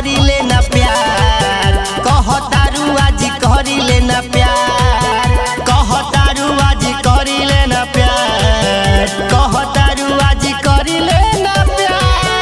करिले ना प्यार कहतारू आज करिले ना प्यार कहतारू आज करिले ना प्यार कहतारू आज करिले ना प्यार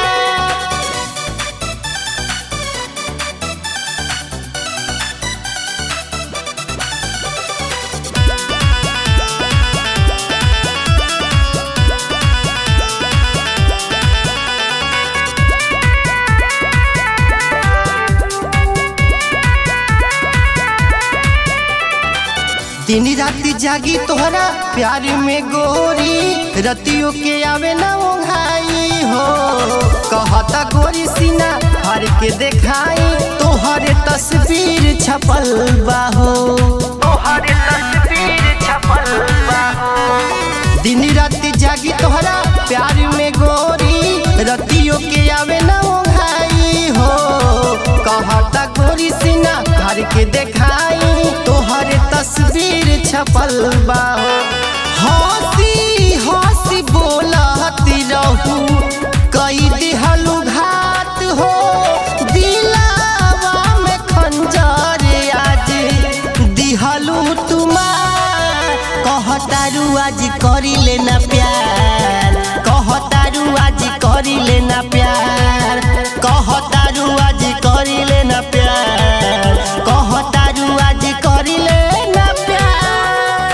दिन राति जागी तोहरा प्यार में गोरी रतियों के आवे ना ओंघाई हो कहता गोरी सीना हर के देखाई तोहरे तस्वीर छपल बाहो तोहरे तस्वीर छपल बाहो दिन राति जागी तोहरा प्यार में गोरी रतियों के आवे ना ओंघाई हो कहता गोरी सीना हर के देखाई तोहरे तस्वीर छपल बाहो हंसी हंसी बोलती रहू कई दिहलू घात हो दिलावा में खंजर आज दिहलू तुमार कहतारू आज करिले ना प्यार कहतारू आज करिले ना प्यार कहतारू आज करिले ना प्यार कहतारू आज करिले ना प्यार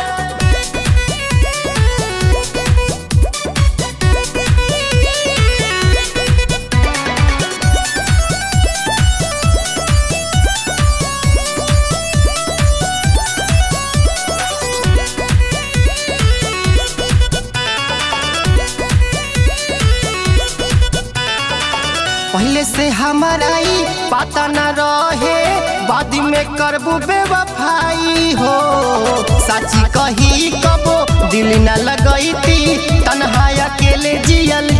पहले से हमाराई पता न रहे बाद में करबू बेवफाई हो सची कही कबो दिल न लगैती तन्हा अकेले जियल